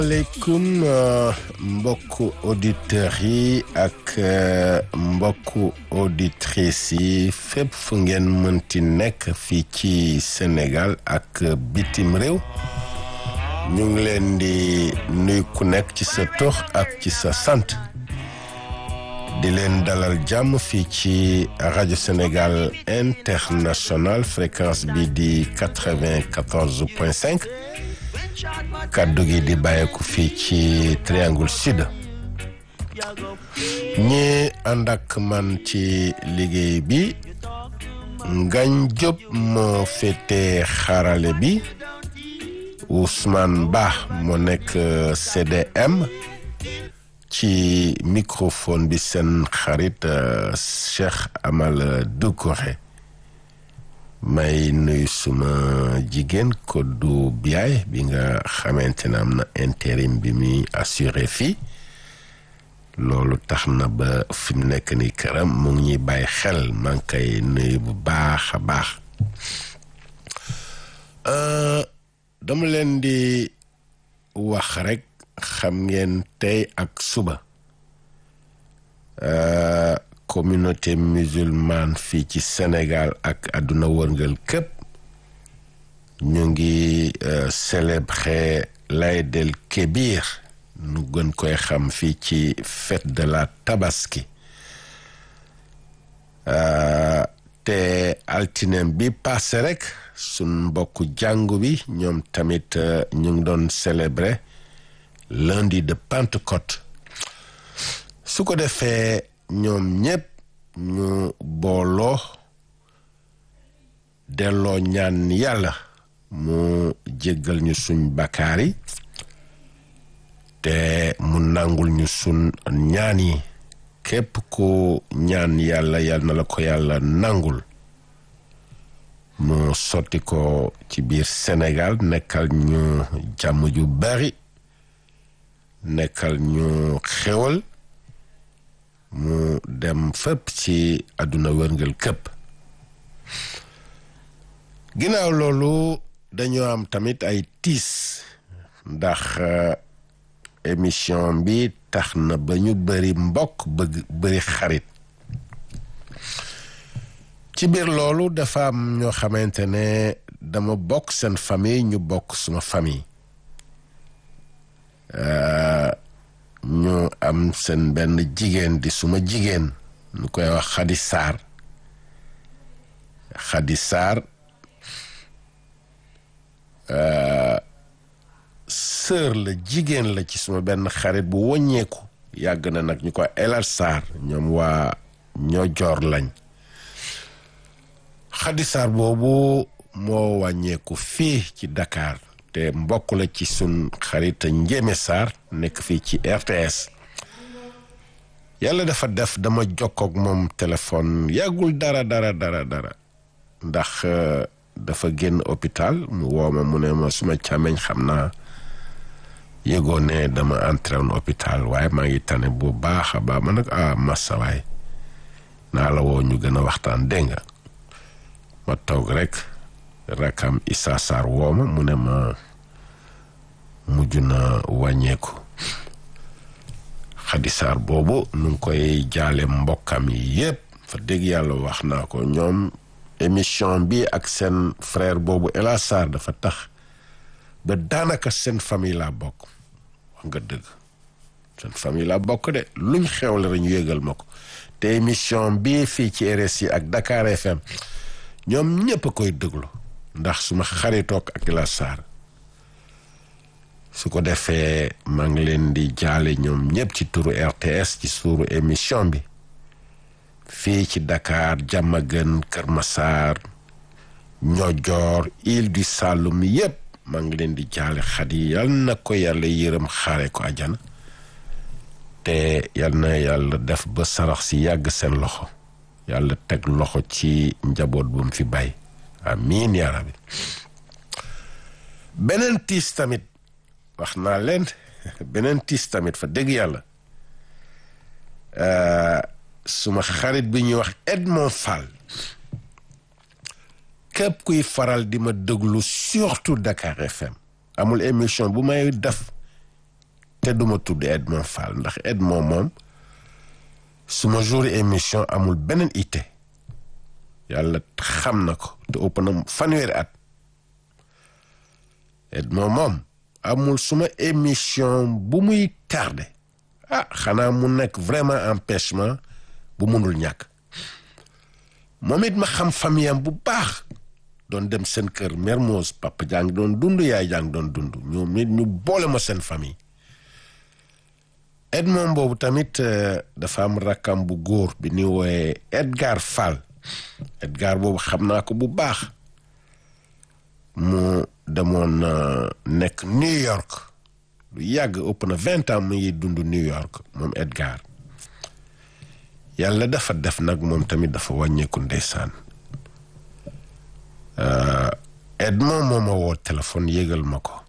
maaleykum mbokku auditeurs yi ak mbokku auditrices yi fépp fu ngeen mënti nekk fii ci Sénégal ak bitim réew ñu ngi leen di nuy ku nekk ci sa tur ak ci sa sant di leen dalal jàmm fii ci rajo Sénégal international fréquence bi di quatre-vingt-quatorze point cinq kàddu gi di bàyyeeku fii ci triangle sud ñi ànd ak man ci liggéey bi Ngañ Diop moo féete xarale bi Ousmane Ba moo nekk CDM ci microphone bi seen xarit Cheikh Amal Doucouré may nuyu suma jigéen Kodou Biaye bi nga xamante ne am na intérim bi muy assuré fii loolu tax na ba fi mu nekk ni këram mu ngi ñuy bàyyi xel maa ngi koy nuyu bu baax a baax dama leen di wax rek xam ngeen tey ak suba communauté musulmane fii ci Sénégal ak àdduna wërngal képp ñu ngi célébrer l'Aïd el Kébir nu gën koy xam fii ci fête de la Tabaski te altinem bi passé rek sun mbokku jàngu bi ñoom tamit ñu ngi doon célébrer lundi de Pentecôte su ko defee ñoom ñépp ñu booloo delloo ñaan yàlla mu jéggal ñu suñ bakkaar yi te mu nangul ñu suñ ñaan yi képp ku ñaan yàlla yal na la ko yàlla nangul mu sotti ko ci biir Sénégal nekkal ñu jàmm ju bari nekkal ñu xewal mu dem fépp ci àdduna wërngal këpp ginnaaw loolu dañoo am tamit ay tiis ndax émission bi tax na ba ñu bëri mbokk bëgg bëri xarit ci biir loolu dafa am ñoo xamante ne dama bokk seen famille ñu bokk suma famille ñu am seen benn jigéen di suma jigéen ñu koy wax Khady Sarr Khady Sarr sœur la jigéen la ci suma benn xarit bu wàññeeku yàgg na nag ñu ko Elal Sarr ñoom waa ñoo joor lañ Khady Sarr boobu moo wàññeeku fii ci Dakar te mbokk la ci sun xarit Njéeme Sarr nekk fii ci RTS yàlla dafa def dama jokkook moom téléphone yàggul dara dara dara dara ndax dafa génn hôpital mu woo ma mu ne ma suma càmmeñ xam naa yëgoo ne dama entré woon hôpital waaye maa ngi tane bu baax a baax ma nag ah massa waay naa la woo ñu gën a waxtaan dégg nga ma toog rek rakam Issa Sarr woo ma mu ne ma mujj na wàññeeku Khady Sarr boobu nu ngi koy jaale mbokkam yi yépp fa dégg yàlla wax naa ko ñoom émission bi ak seen frère boobu Ela Sarr dafa tax ba daanaka seen famille laa bokk wax nga dëgg seen famille laa bokk de luñ xewle rek ñu yëgal ma ko te émission bi fii ci RSI ak Dakar FM ñoom ñépp a koy déglu ndax suma xaritoog ak Ela Sarr su ko defee maa ngi leen di jaale ñoom ñépp ci turu RTS ci suuru émission bi fii ci Dakar Diamaguène Kër Massar Niodior Île du Saloum yépp maa ngi leen di jaale Khady yal na ko yàlla yërëm xaare ko àjjana te yal na yàlla def ba sarax si yàgg seen loxo yàlla teg loxo ci njaboot bu mu fi bay amiin yaa rabbi beneen tiis tamit wax naa leen beneen tiis tamit fa dëgg yàlla suma xarit bi ñuy wax Edmond Fall képp kuy faral di ma déglu surtout Dakar FM amul émission bu may def te duma tudd Edmond Fall ndax Edmond moom suma jour émission amul beneen ité yàlla xam na ko te ëpp na fanweeri at Edmond moom amul suma émission bu muy tardé ah xanaa mu nekk vraiment empêchement bu mënul ñàkk moom it ma xam famille am bu baax doon dem seen kër Mermoz papa jàng doon dund yaay jàng doon dund ñoom it ñu boole ma seen famille Edmond boobu tamit dafa am rakkam bu góor bi ni wooye Edgar Fall Edgar boobu xam naa ko bu baax mu demoon nekk New York lu yàgg ëpp na vingt ans mu ngi dund New York moom Edgar yàlla dafa def nag moom tamit dafa wàññeeku ndeysaan Edmond moo ma woo téléphone yégal ma ko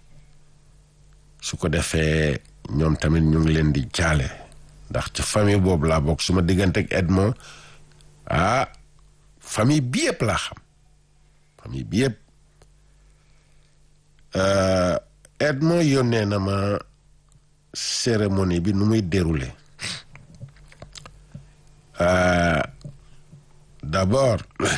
su ko defee ñoom tamit ñu ngi leen di jaale ndax ci famille boobu laa bokk su ma diggante ak Edmond ah famille bi yëpp laa xam famille bi yëpp Edmond yónnee na ma cérémonie bi nu muy déroulé d'abord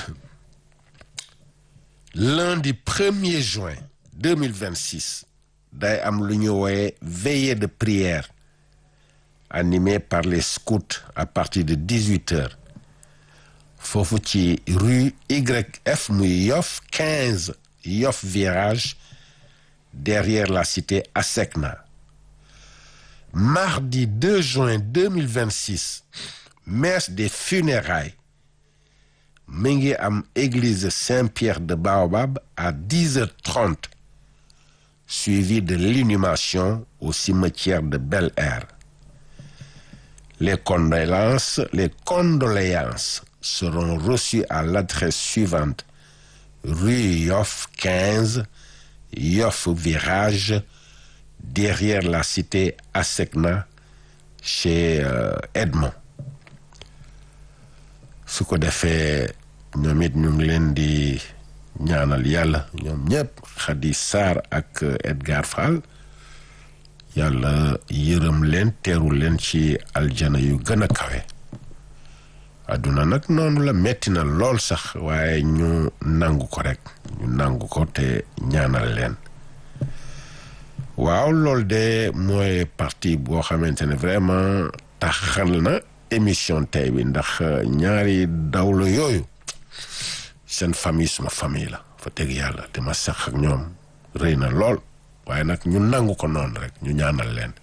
lundi 1er juin 2026 day am lu ñu wooye veillée de prière animée par les scouts à partir de 18 heures foofu ci rue YF muy Yoff 15 Yoff virage derrière la cité Asecna mardi 2 juin 2026 messe des funérailles mi ngi am église Saint-Pierre de Baobab à 10h30 suivi de l'inhumation au cimetière de Bel-Air les condoléances les condoléances seront reçues à l'adresse suivante rue Yoff 15 Yoff virage derrière la cité Asecna chez euh, Edmond su ko defee ñoom it ñu ngi leen di ñaanal yàlla ñoom ñëpp Khady Sarr ak Edgar Fall yàlla yërëm leen teeru leen ci aljana yu gën a kawe àdduna nag noonu la metti na lool sax waaye ñu nangu ko rek ñu nangu ko te ñaanal leen waaw loolu de mooy partie boo xamante ne vraiment taxal na émission tey bi ndax ñaari dawlo yooyu seen famille suma famille la fa dëgg yàlla te ma sax ak ñoom rëy na lool waaye nag ñu nangu ko noonu rek ñu ñaanal leen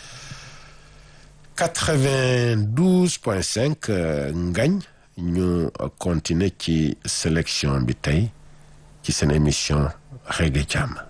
92 point 5 ngañ ñu continuer ci sélection bi tey ci seen émission Reggae Jàmm